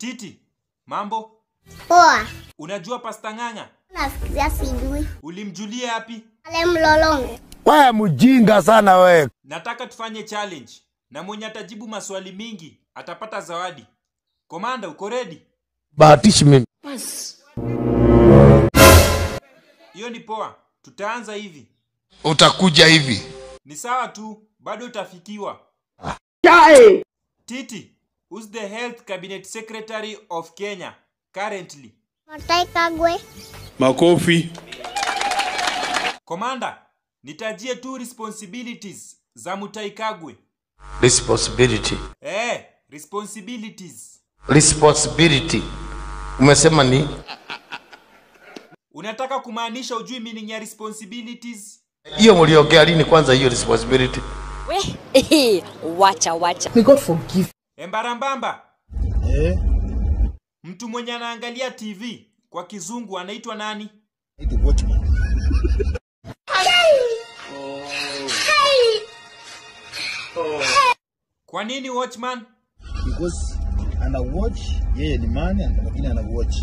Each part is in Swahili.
Titi, mambo? Poa. Unajua Pasta Ng'ang'a? Nasikia sijui. Ulimjulia yapi? Ale mlolongo. Wewe mjinga sana wewe. Nataka tufanye challenge na mwenye atajibu maswali mingi atapata zawadi. Komanda, uko ready? Bahatishi mimi. Hiyo ni poa. Tutaanza hivi. utakuja hivi Ni sawa tu, bado utafikiwa. Titi, who's the health cabinet secretary of Kenya currently? Matai Kagwe. Makofi. Komanda, nitajie tu responsibilities za Mutai Kagwe. responsibility Eh, responsibilities. responsibility umesema ni Unataka kumaanisha ujui meaning ya responsibilities? hiyo mliongea lini kwanza hiyo responsibility We, wacha wacha. Embarambamba. Mtu mwenye anaangalia TV kwa kizungu anaitwa nani? Kwa nini watchman? because ana watch yeye ni mani lakini ana watch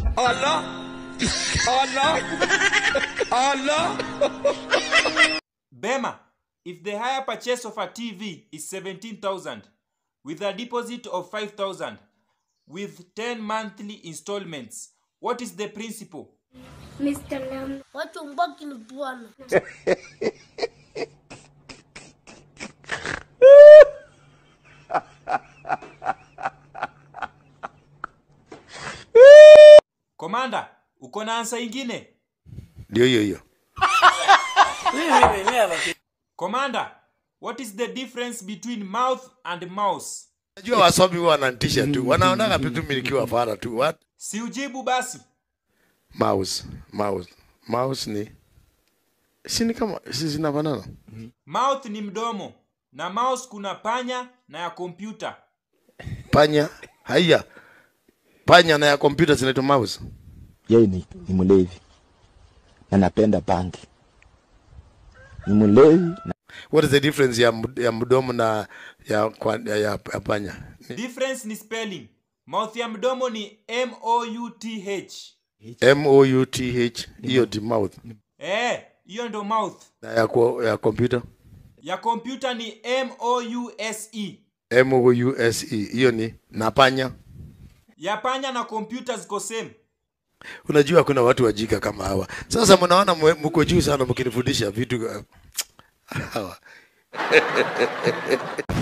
Bema, if the hire purchase of a TV is 17,000 with a deposit of 5,000 with 10 monthly installments, what is the principle? Mr. Lam. Watu mbaki ni bwana. Komanda, uko na ansa ingine? ndio hiyo hiyo Komanda, what is the difference between mouth and mouse? najua wasomi huwa wananitisha tu wanaonaga vitu mimi nikiwa fara tu what Si ujibu basi. mouse mouse mouse ni si ni kama si zinafanana Mouth ni mdomo na mouse kuna panya na ya kompyuta. panya haya panya na ya kompyuta zinaitwa mouse Yeye ni, ni mlevi. Na napenda bangi. Ni mlevi na what is the difference ya, md- ya mdomo na ya, kwa- ya, ya, ya panya Ni Difference ni spelling. Mouth ya mdomo ni M O U T H. m o u t h hiyo ni mouth Eh, hiyo ndo mouth. na ya, kwa- ya kompyuta Ya kompyuta ni M O U S E. m o u s e hiyo ni na panya Ya panya na kompyuta ziko same. unajua kuna watu wajika kama hawa sasa mnaona mwe- mko juu sana mkinifundisha vitu uh, hawa